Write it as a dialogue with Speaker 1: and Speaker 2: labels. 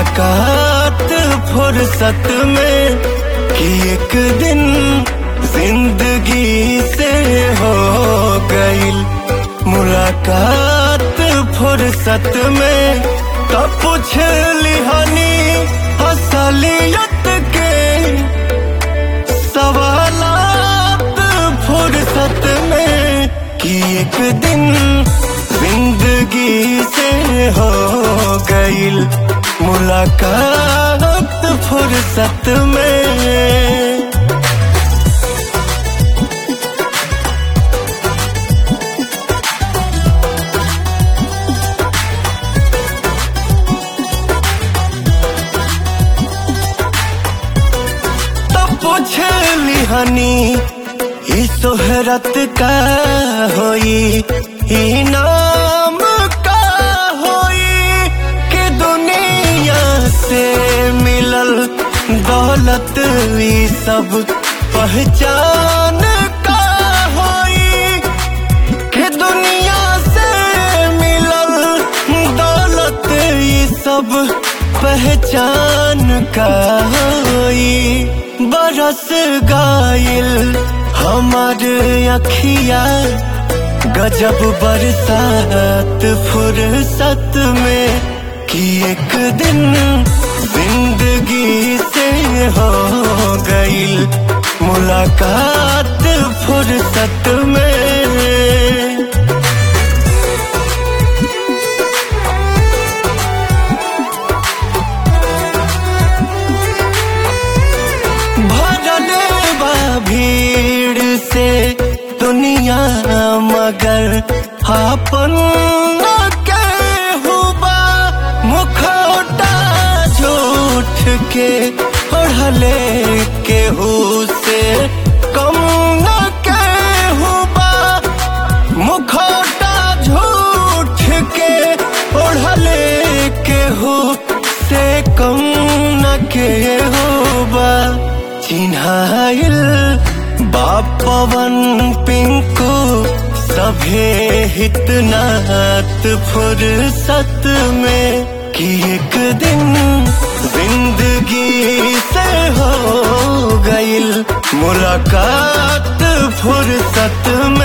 Speaker 1: मुलाकात फुर्सत में कि एक दिन जिंदगी से हो गईल मुलाकात फुर्सत में तब पूछ लिहानी असलियत के सवालात फुर्सत में कि एक दिन जिंदगी से हो गईल मुलाकात फुर्सत में तब पूछ लिहानी ई सोहरत का होई ई नाम का होई कि दुनिया से मिलल दौलत ई सब पहचान का होई कि दुनिया से मिलल दौलत ई सब पहचान का होई बरस गाइल हमार अखिया गजब बरसात फुर्सत में कि एक दिन जिंदगी से हो गईल मुलाकात फुर्सत में भरल बा भीड़ से दुनिया मगर आपन न केहू बा मुखौटा झूठ के ओढ़ले केहू से कम न केहू बा मुखौटा झूठ के ओढ़ले केहू से कम न केहू बा चिन्हाइल बापवन पिंकू सभे हितनात फुर्सत में कि एक दिन जिंदगी से हो गईल मुलाकात फुर्सत